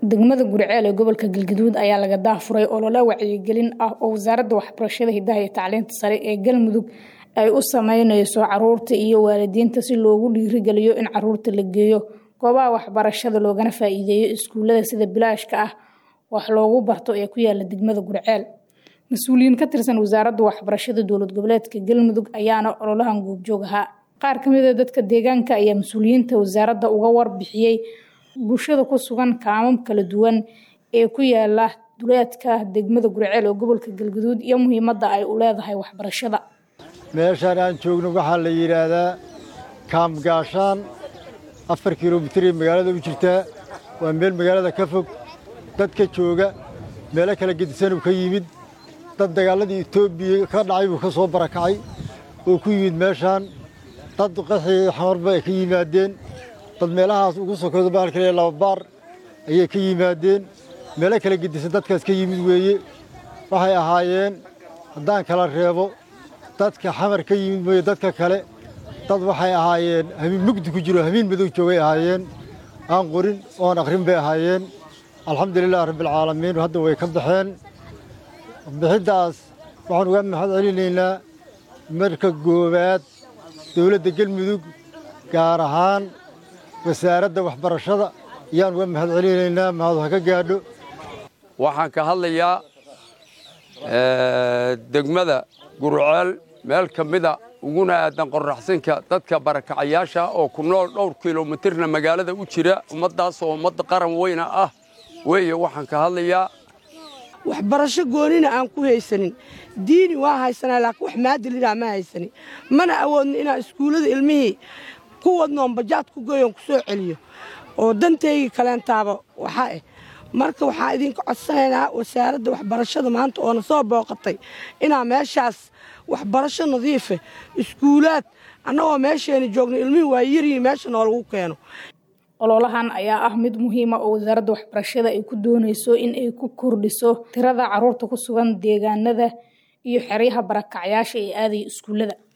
degmada guriceel ee gobolka galgaduud ayaa laga daafuray olole wacyigelin ah oo wasaaradda waxbarashada hidaha iyo tacliinta sare ee galmudug ay u sameyneyso caruurta iyo waalidiinta si loogu dhiirigeliyo in caruurta la geeyo goobaha waxbarashada loogana faa-iideeyo iskuulada sida bilaashka ah wax loogu barto ee ku yaala degmada guriceel mas-uuliyiin ka tirsan wasaaradda waxbarashada dowlad goboleedka galmudug ayaana ololahan goobjoog ahaa qaar ka mid a dadka deegaanka ayaa mas-uuliyiinta wasaaradda uga warbixiyey bulshada ku sugan kaamam kala duwan ee ku yaala duleedka degmada guriceel oo gobolka galgaduud iyo muhiimadda ay u leedahay waxbarashada meeshaan aan joogno waxaa la yidhaahdaa kaam gaashaan afar kilomitir magaalada u jirtaa waa meel magaalada ka fog dadka jooga meelo kala gedisanuu ka yimid dad dagaaladii etoobiya ka dhacay buu ka soo barakacay oo ku yimid meeshaan dad qaxii xamarba ay ka yimaadeen dad meelahaas ugu sokoda baalkale lababaar ayay ka yimaadeen meelo kala gedisan dadkaas ka yimid weeye waxay ahaayeen haddaan kala reebo dadka xamar ka yimid mooye dadka kale dad waxay ahaayeen hamiin mugdi ku jiro hamiin madow joogay ahaayeen aan qorin oon akhrin bay ahaayeen alxamdulilah rabbialcaalamiin hadda way ka baxeen bixiddaas waxaan uga mahad celinaynaa marka goowaad dowladda galmudug gaar ahaan wasaaradda waxbarashada ayaan uga mahad celinaynaa mahadu ha ka gaadho waxaan ka hadlayaa degmada gurceel meel ka mida uguna aadan qorraxsinka dadka barakacayaasha oo ku nool dhowr kilomitirna magaalada u jira ummaddaas oo ummadda qaran weyna ah weeye waxaan ka hadlayaa waxbarasho goonina aan ku haysanin diini waa haysanaa laakiin wax maadilina ma haysanin mana awoodno inaan iskuullada ilmihii ku wadnoon bajaad ku goyoon ku soo celiyo oo dantaygii kaleentaaba waxaa ah marka waxaan idinka codsanaynaa wasaaradda waxbarashada maanta oona soo booqatay inaa meeshaas waxbarasho nadiife iskuulaad annagoo meesheena joogno ilmihii waa yariyi meesha noolagu keeno ololahan ayaa ah mid muhiima oo wasaaradda waxbarashada ay ku dooneyso in ay ku kordhiso tirada caruurta ku sugan deegaanada iyo xeryaha barakacyaasha ee aadaya iskuullada